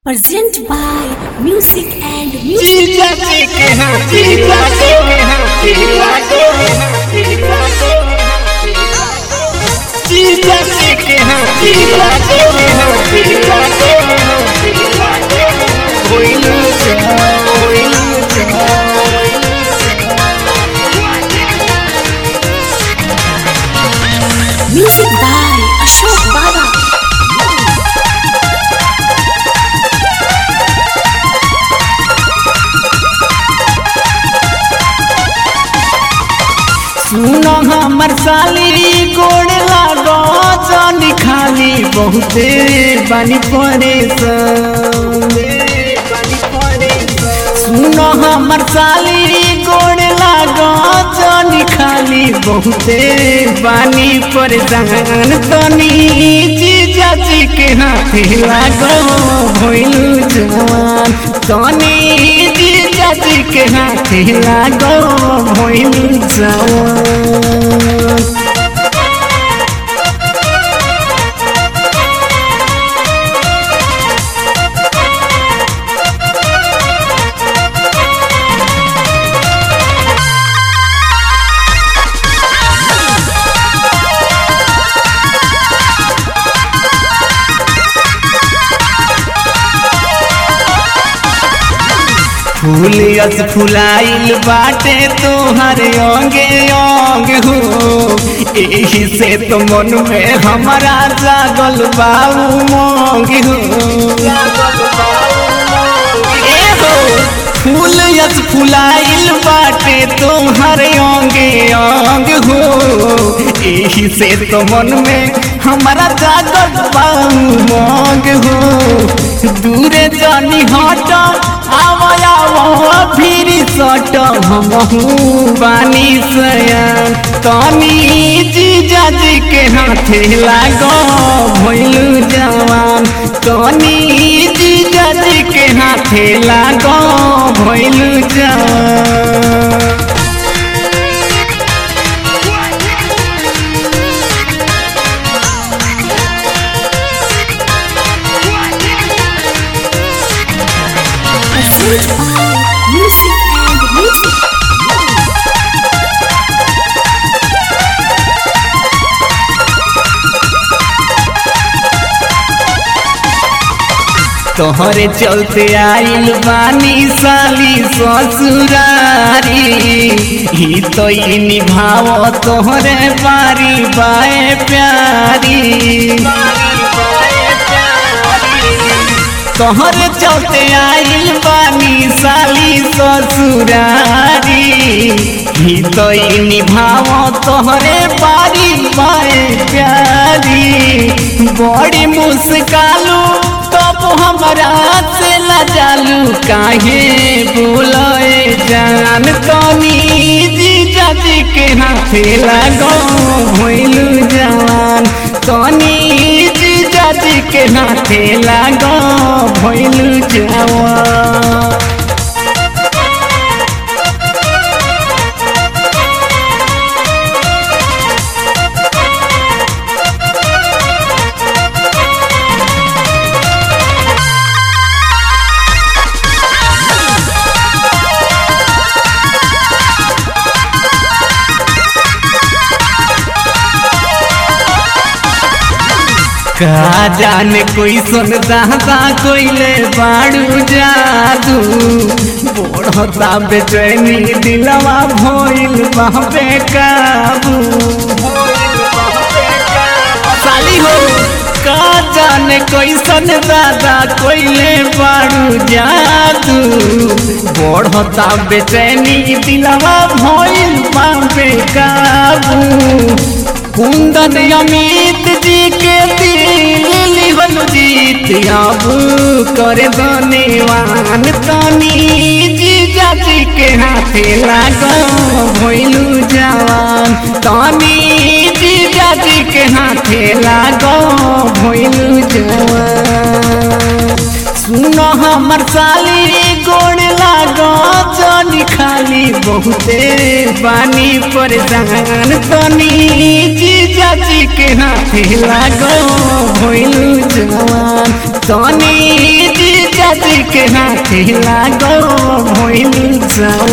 Present by Music and Music. जीजा जी के हाँ जीजा जी के हाँ जीजा जी के हाँ जीजा जी के हाँ जीजा जी के हाँ जीजा जी के हाँ कोई लूचा कोई लूचा Music by Ashok Baba. सुनो हमर साली गोड़ लागो जानी खाली बहुते बानी परेशान सुनो हमर साली गोड़ लागो जानी खाली बहुते बानी परेशान तनी जीजा जी के हाथे लागो भइलु जवान तनी जीजा जी के हाथे लागो भइलु जवान फूलियस फुलाइल बाटे तोहर अंगे अंग हो एही से तो मन में हमारा जागल बाऊ मोंग हो ए हो फूलियस फुलाइल बाटे तोहर अंगे अंग हो एही से तो मन में हमारा जागल बाऊ मोंग हो दूरे जानी हट आवो आवो फिर सट हमहू बानी सयान तनी जीजा जी के हाथे लागो भइलु जवान तनी जीजा जी के हाथे लागो भइलु जवान Present by Music and Music. तोहरे चलते आइल बानी साली ससुरारी ही तो ई निभाव तोहरे बारी बाए प्यारी तोहरे चलते आइल बानी साली ससुरारी ही तो ई निभाव तोहरे बारी बाए प्यारी बड़ी मुस्कालू तब हमरा से लजालू काहे बोले जान तनी जीजा जी के हाथे लगो भइलू जवान तनी जीजा जी के हाथे लगो भइलू जवान का जाने कोई सुन दादा कोइले बाड़ू जादू बोढ़ता बेचैनी दिलवा भइल बाबे काबू साली हो का जाने कोई सन दादा कोइले बाड़ू जादू बोढ़ता बेचैनी दिलवा भइल बाबे काबू कुंदन अमित जी के दिल लिहल जीत अब कर धन्यवान तनी जीजा जी के हाथे लागो भइलू जवान तनी जीजा जी के हाथे लागो भइलू जवान सुनो हमर साली गोड़ लागो जनी खाली बहुते बानी परेशान तनी जीजा जी के हाथे लागो भइलू जवान तनी जी जाति के हाथे लागो भइल जाऊ